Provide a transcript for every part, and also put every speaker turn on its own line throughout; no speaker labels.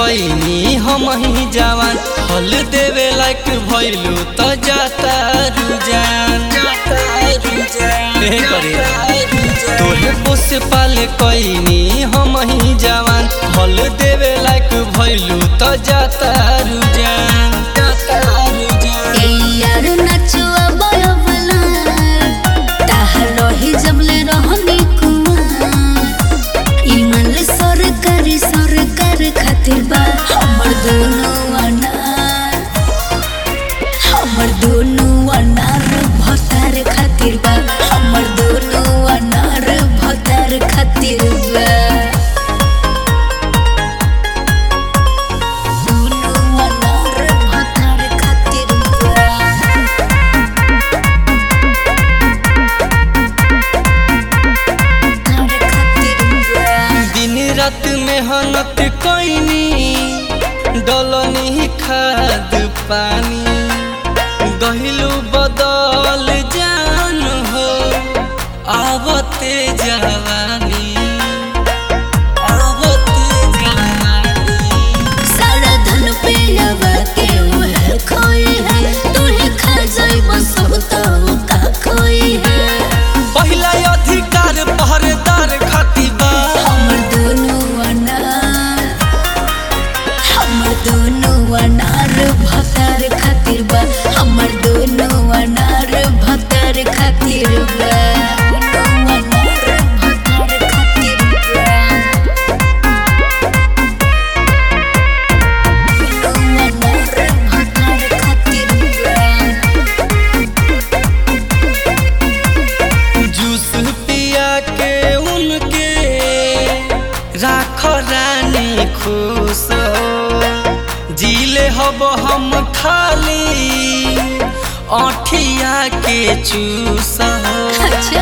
कईनी हम ही जवान फल देवे लायक भइलू त जाता रुजान ए करे तोहे पोस पाले कईनी हम ही जवान फल देवे लायक भइलू त जाता रुजान जाता रुजान
ए यार नचुआ बयवला ताहा रही जबले रहनी कुआं इमल सरकार सरकार खातिर बा हमर दोनों अनार हमर दोनों अनार भतार खातिर बा हमर दोनों अनार भतार खातिर बा दोनों अनार भतार खातिर बा भतार खातिर बा
दिन रात मेहनत कईनी डलनी खाद पानी गहिलू बदल जान हो आवते जवानी आवते जवानी
सारा धन पे लगा के उहे खोई है तूहे खा जाई बस तो का खोई है
पहिला अधिकार पहरेदार खाती बा
हमर दोनों अनार हमर दोनों अनार भतार खातिर बा हमर दोनों अनार भतार खातिर बा दोनों अनार भतार खातिर बा दोनों अनार भतार खातिर बा
जूस पिया के उनके राख रानी खुश हो जीले हब हम खाली अठिया के चूस हो
अच्छा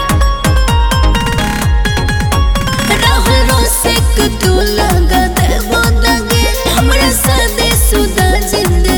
राहुल रोसे को तू लगा दे वो दगे हमरा सादे सुदा जिंदगी